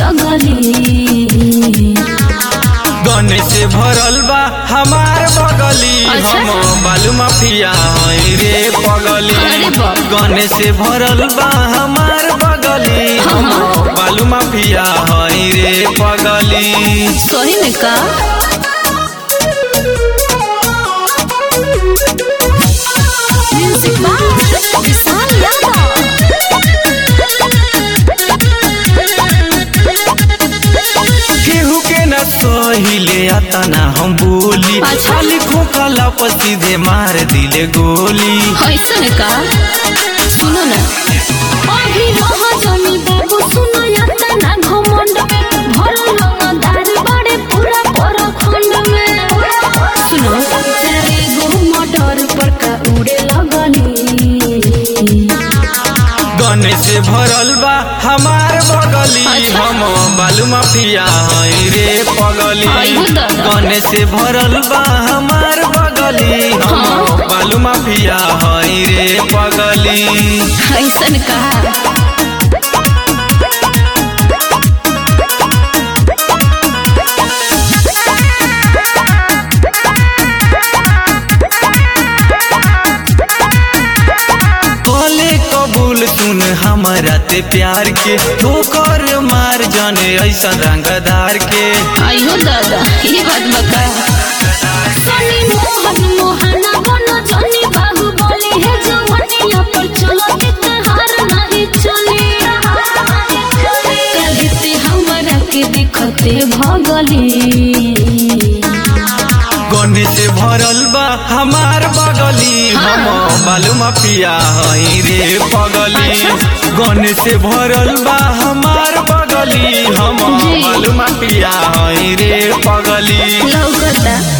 लगली गने से भरल बा हमार बगली अच्छा। हम बालू माफिया हई रे पगली अरे बाप। गने से भरल बा हमार बगली हम बालू माफिया हई रे पगली सही में का म्यूजिक बाय विशाल यादव केहू के न सहिले आता ना हम बोली अच्छा। खाली खोखला पर सीधे मार दिले गोली ऐसन का सुनो ना अभी रहा जमी बाबू सुनो याता ना घमंड में भरल रंगदार बड़े पूरा परखंड में सुनो तेरे गो मटर पर का उड़े लगली गने से भरल बा हमार बगली अच्छा। हम बालू माफिया हई रे पगली आइहो दादा। गने से भरल बा हमार बगली हम हाँ। बालू माफिया हई रे पगली ऐसन कहा कले कबूल सुन हमारा ते प्यार के ठोकर मार जाने ऐसा रंगदार के आइहो दादा ये बात बका सनी मोहन मोहना बनो जनी बाबू बोली है जवानिया पर चलो इतहार नहीं चली कहते हमरा के दिखते भगली गने से भरल बा हमार बगली हाँ। हम बालू माफिया हई रे पगली अच्छा। गने से भरल बा हमार बगली हम जी। बालू माफिया हई रे पगली लौकता